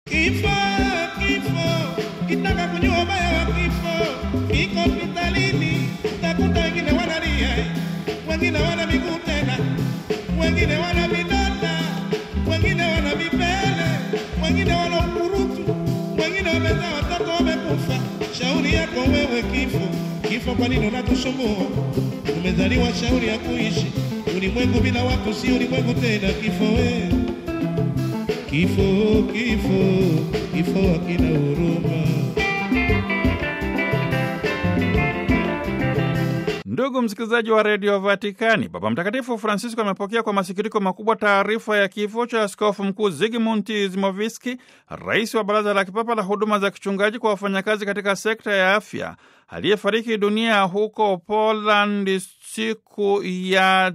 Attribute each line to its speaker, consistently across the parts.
Speaker 1: Kifo, kifo, kitaka kujua ubaya wa kifo, kiko hospitalini, utakuta wengine wanalia, wengine wana miguu tena, wengine wana vidonda, wengine wana vipele, wengine wana ukurutu, wengine wamezaa watoto wamekufa. Shauri yako wewe kifo, kifo, kwa nini unatusumbua? Umezaliwa shauri ya kuishi, ulimwengu bila watu si ulimwengu tena. Kifo wewe Kifo, kifo, kifo hakina huruma.
Speaker 2: Ndugu msikilizaji wa redio Vatikani, Baba Mtakatifu Francisco amepokea kwa masikitiko makubwa taarifa ya kifo cha askofu mkuu Zigmund Zimoviski, rais wa Baraza la Kipapa la Huduma za Kichungaji kwa wafanyakazi katika sekta ya afya, aliyefariki dunia huko Poland siku ya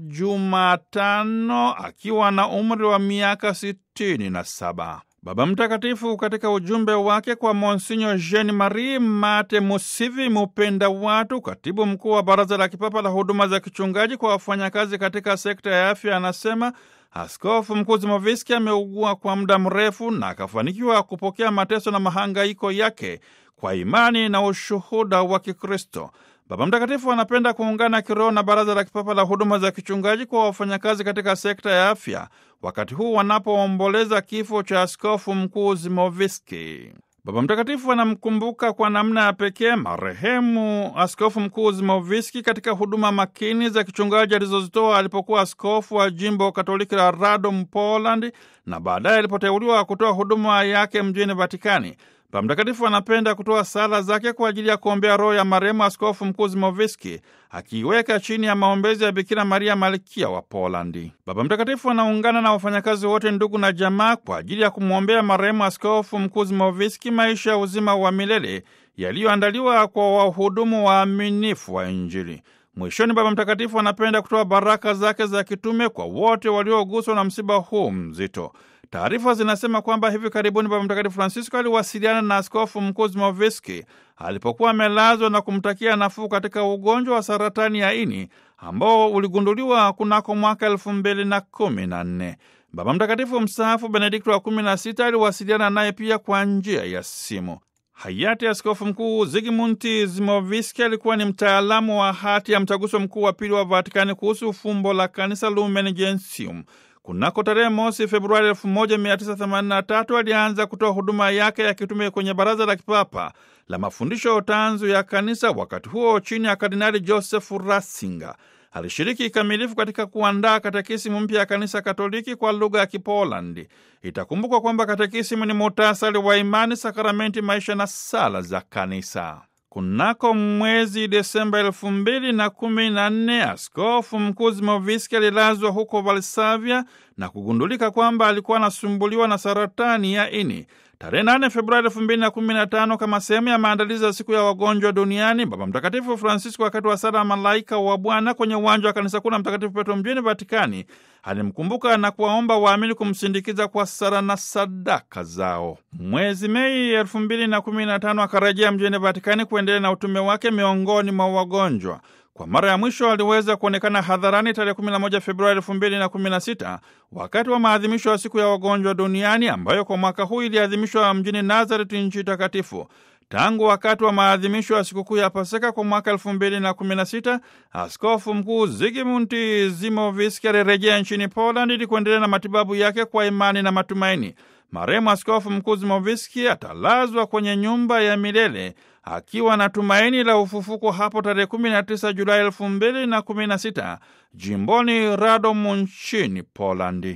Speaker 2: Jumatano akiwa na umri wa miaka sitini na saba. Baba Mtakatifu katika ujumbe wake kwa Monsinyo Jean Marie Mate Musivi Mupenda Watu, katibu mkuu wa Baraza la Kipapa la Huduma za Kichungaji kwa wafanyakazi katika sekta ya afya, anasema Askofu Mkuu Zimoviski ameugua kwa muda mrefu na akafanikiwa kupokea mateso na mahangaiko yake kwa imani na ushuhuda wa Kikristo. Baba Mtakatifu anapenda kuungana kiroho na Baraza la Kipapa la Huduma za Kichungaji kwa wafanyakazi katika sekta ya afya wakati huu wanapoomboleza kifo cha askofu mkuu Zimoviski. Baba Mtakatifu anamkumbuka kwa namna ya pekee marehemu askofu mkuu Zimoviski katika huduma makini za kichungaji alizozitoa alipokuwa askofu wa jimbo Katoliki la Radom, Poland, na baadaye alipoteuliwa kutoa huduma yake mjini Vatikani. Baba Mtakatifu anapenda kutoa sala zake kwa ajili ya kuombea roho ya marehemu askofu mkuu Zimoviski, akiiweka chini ya maombezi ya Bikira Maria malkia wa Polandi. Baba Mtakatifu anaungana na wafanyakazi wote, ndugu na jamaa, kwa ajili ya kumwombea marehemu askofu mkuu Zimoviski maisha ya uzima wa milele yaliyoandaliwa kwa wahudumu waaminifu wa Injili. Mwishoni, Baba Mtakatifu anapenda kutoa baraka zake za kitume kwa wote walioguswa na msiba huu mzito. Taarifa zinasema kwamba hivi karibuni Baba Mtakatifu Francisco aliwasiliana na askofu mkuu Zimoviski alipokuwa amelazwa na kumtakia nafuu katika ugonjwa wa saratani ya ini ambao uligunduliwa kunako mwaka elfu mbili na kumi na nne. Baba Mtakatifu mstaafu Benedikto wa kumi na sita aliwasiliana naye pia kwa njia ya simu. Hayati askofu mkuu Zigmund Zimoviski alikuwa ni mtaalamu wa hati ya mtaguso mkuu wa pili wa Vatikani kuhusu fumbo la kanisa Lumen Gentium. Kunako tarehe mosi Februari 1983 alianza kutoa huduma yake ya kitume kwenye Baraza la Kipapa la Mafundisho Tanzu ya Kanisa, wakati huo chini ya Kardinali Joseph Ratzinger. Alishiriki kikamilifu katika kuandaa katekisimu mpya ya Kanisa Katoliki kwa lugha ya Kipolandi. Itakumbukwa kwamba katekisimu ni muhtasari wa imani, sakramenti, maisha na sala za Kanisa. Kunako mwezi Desemba elfu mbili na kumi na nne askofu mkuu Zimoviski alilazwa huko Valsavia na kugundulika kwamba alikuwa anasumbuliwa na saratani ya ini. Tarehe 8 Februari 2015 kama sehemu ya maandalizi ya siku ya wagonjwa duniani, Baba Mtakatifu Francisco wakati wa sala Malaika wa Bwana kwenye uwanja wa kanisa kuu la Mtakatifu Petro mjini Vatikani alimkumbuka na kuwaomba waamini kumsindikiza kwa sala na sadaka zao. Mwezi Mei 2015 akarejea mjini Vatikani kuendelea na utume wake miongoni mwa wagonjwa. Kwa mara ya mwisho aliweza kuonekana hadharani tarehe 11 Februari 2016 wakati wa maadhimisho ya siku ya wagonjwa duniani ambayo kwa mwaka huu iliadhimishwa mjini Nazareth, nchi takatifu. Tangu wakati wa maadhimisho ya sikukuu ya Pasaka kwa mwaka 2016 askofu mkuu Zigmund Zimoviski alirejea nchini Poland ili kuendelea na matibabu yake kwa imani na matumaini. Marehemu askofu mkuu Zimoviski atalazwa kwenye nyumba ya milele akiwa na tumaini la ufufuko hapo tarehe 19 Julai 2016 jimboni Radom nchini Polandi.